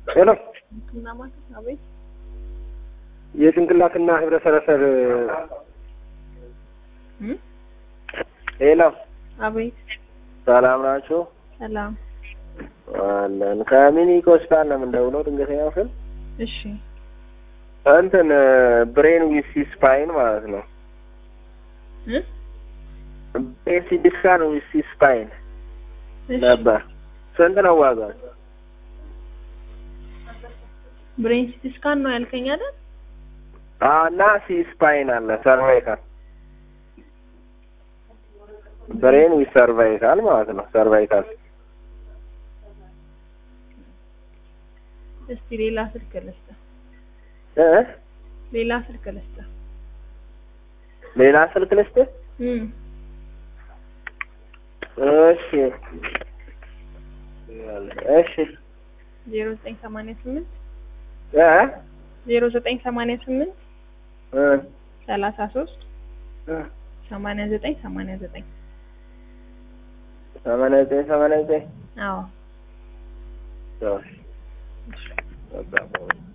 ሄሎ እና ማለት አቤት የጭንቅላትና ህብረሰረሰር እም? ሄሎ አቤት ሰላም ናችሁ? ሰላም አለን ከሚኒክ ሆስፒታል ነው የምንደውለው። ድንገተኛ ክፍል እሺ እንትን ብሬን ዊሲ ስፓይን ማለት ነው። እ? ብሬን ሲቲ ስካን ዊሲ ስፓይን እሺ ነበር። ስንት ነው ዋጋው? ብሬን ሲቲ ስካን ነው ያልከኝ አይደል? አዎ፣ እና ሲ ስፓይን አለ ሰርቫይካል ብሬን ዊዝ ሰርቫይካል ማለት ነው። ሰርቫይካል እስቲ ሌላ ስልክ ልስጥህ። እ ሌላ ስልክ ልስጥህ። ሌላ ስልክ ልስጥህ? እም እሺ እሺ ዜሮ ዘጠኝ ሰማንያ ስምንት እ ዜሮ ዘጠኝ ሰማንያ ስምንት እ ሰላሳ ሶስት እ ሰማንያ ዘጠኝ ሰማንያ ዘጠኝ ሰማንያ ዘጠኝ ሰማንያ ዘጠኝ አዎ እሺ በቃ